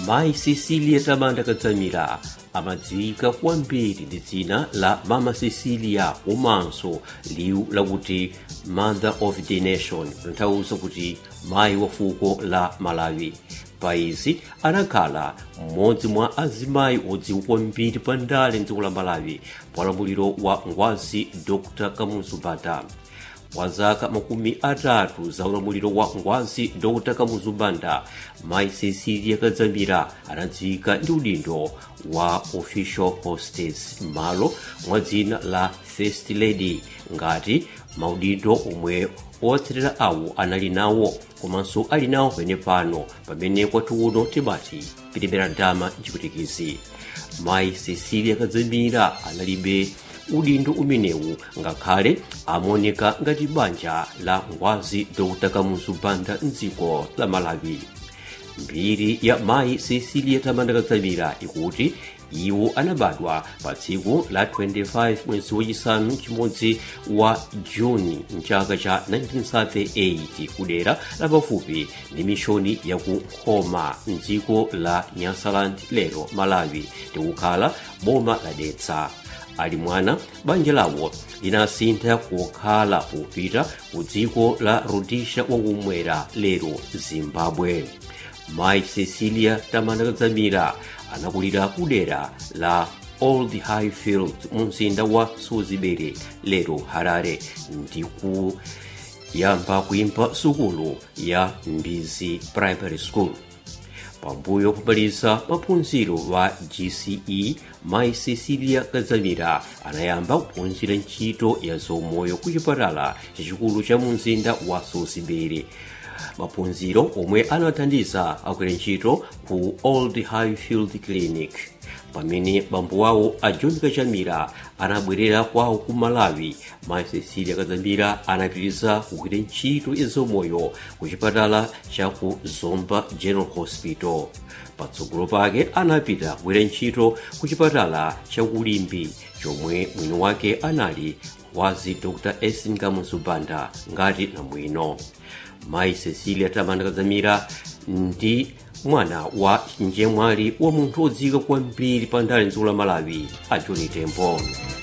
mayi cecilia tamanda kadzamira amadziwika kwambiri ndi dzina la mama cecilia komanso liwu lakuti mother of the nation kutanthauza kuti mayi wa fuko la malawi paizi anakhala mmodzi mwa azimayi odziwika kwambiri pa ndale mdziko la malawi paulamuliro wa ngwazi dr kamuzu banda kwa zaka makumi atatu za ulamuliro wa ngwazi dr kamuzu banda mayi cecilia kadzamira anadziwika ndi udindo wa official hostess m'malo mwa dzina la first lady ngati maudindo omwe otsatira awo anali nawo komanso ali nawo pene pano pamene kwathu uno timati pitembera dama mchiputikizi mayi cecilia kadzamira analibe udindo umenewu ngakhale amaoneka ngati banja la ngwazi dr kamuzu banda mdziko la malawi mbiri ya mayi cecilia tamanda kadzamira ikuti iwo anabadwa pa tsiku la 25 mwezi wachisanu chimodzi wa juni mchaka cha 1938 kudera la pafupi ndi mishoni ya ku nkhoma mdziko la nyasaland lero malawi ndikukhala boma la detsa ali mwana banja lawo linasintha kukhala popita ku dziko la rhodesia wakumwera lero zimbabwe mayi cecilia tamanda kadzamira anakulira kudera la old highfield mu mzinda wa suzibere lero harare ndiku yamba kuimba sukulu ya mbizi primary school pambuyo pomaliza maphunziro wa gce mayi cecilia kadzamira anayamba kuphunzira ntchito ya zomoyo ku chipatala chachikulu cha mu mzinda wa suzibere maphunziro omwe anathandiza agwira ntchito ku old highfield clinic pamene bambo wawo a john kachamira anabwerera kwawo ku malawi mayi cecilia kadzamira anapitiriza kugwira ntchito ya zomoyo ku chipatala cha ku zomba general hospital patsogolo pake anapita kugwira ntchito ku chipatala cha kulimbi chomwe mwini wake anali wazi dr esin kamuzu banda ngati namwino mayi cecilia tamanda kadzamira ndi mwana wa njemwali wa munthu odziwika kwambiri pa ndale mdziko la malawi a john tembo